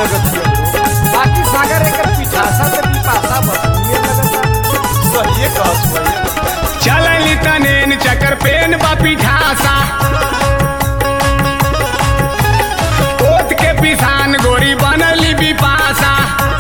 लगत है बाकी सागर एकर पिठासा से पिपासा बसुए लगत सही कहत भैया चलली तनेन चकर पेन बा पिठासा ओत के पिसान गोरी बनली बिपासा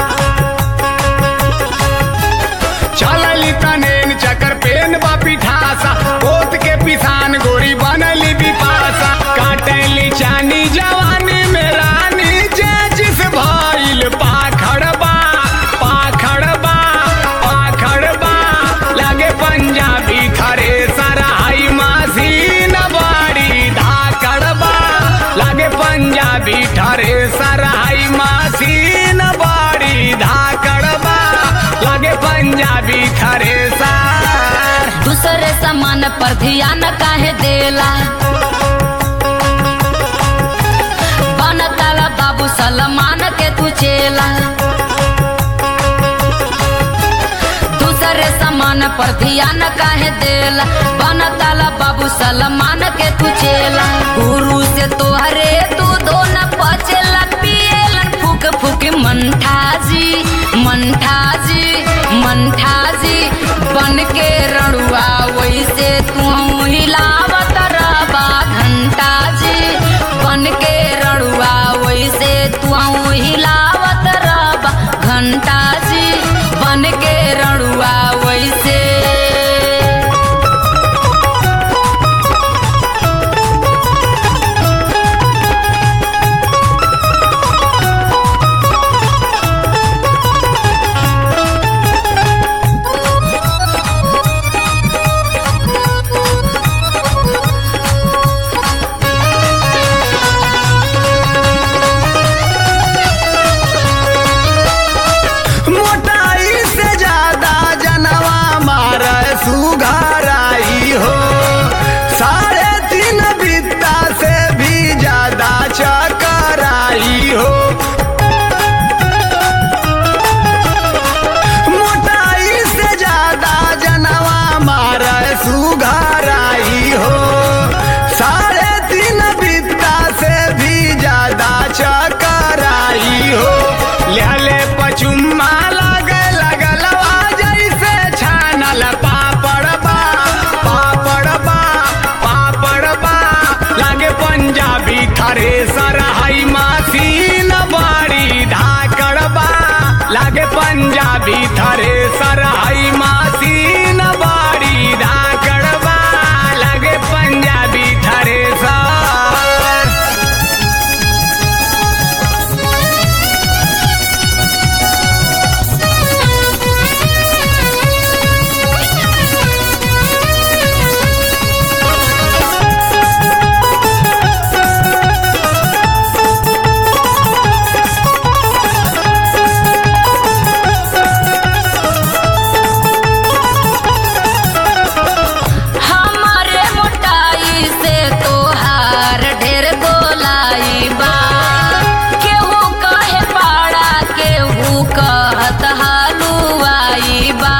चलली तनेन चकर पेन बा पिठासा ओत के पिसान गोरी बनली बिपासा काटली चानी जवानी में रानी जे जिस भइल पाखड़बा पाखड़बा पाखड़बा लागे पंजाबी खरे सराई मशीन बड़ी धाकड़बा लागे पंजाबी ठरे सराई मशीन बड़ी धाकड़बा लागे पंजाबी खरे सर दूसरे सामान पर ध्यान काहे देला बनताला बाबू सलमान के तू चेला दूसरे सामान पर ध्यान काहे देला बनताला बाबू सलमान के तू चेला गुरु से तोहरे तू दोन पचेला पिएलन फूक फूक मंठाजी मंठाजी मंठाजी बन के रड़ुआ वैसे तू हिलावत रबा घंटा जी बन के रड़ुआ वैसे तू हिलावत रबा घंटा जी बन के रड़ुआ वैसे मोटाई से ज्यादा जनवा मार सुघराई हो साढ़े तीन बित्ता से भी ज्यादा चकराई हो मोटाई से ज्यादा जनवा मार सुघराई हो साढ़े तीन बित्ता से भी ज्यादा चकराई हो लेहले पचुम्मा लगे लगलवा जैसे छानल पापड़बा पापड़बा पापड़बा लागे पंजाबी खरे सरहई मशीन बड़ी धाकड़बा लागे पंजाबी थरे सरहई मशीन बड़ी धाकड़बा लागे पंजाबी थरे सर हमारे मोटाई से तोहार ढेर गोलाई बा केहू कहे पाड़ा केहू कहत हलुआई बा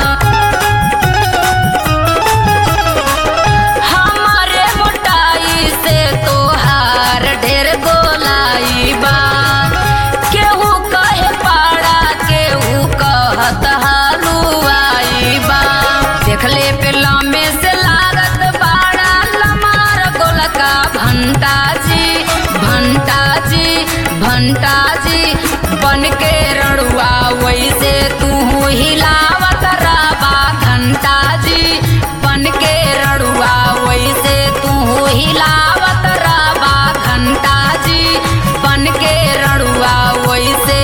हमारे मोटाई से तोहार ढेर गोलाई बा केहू कहे पाड़ा केहू कहत हलुआई बा देखले पे लामे से लागत बाड़ा लमार गोलका भंटा जी भंटा जी भंटा जी बन के रड़ुआ वैसे तू हिलावत रबा घंटा जी बन के रड़ुआ वैसे तू हिलावत रबा घंटा जी बन के रड़ुआ वैसे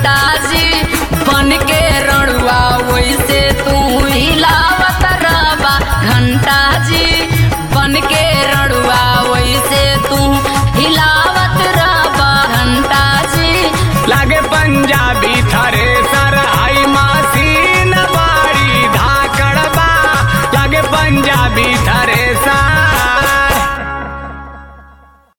घंटा जी बन के रड़ुआ वैसे तू हिलावत रबा घंटा जी बन के रड़ुआ वैसे तू हिलावत रबा घंटा जी लागे पंजाबी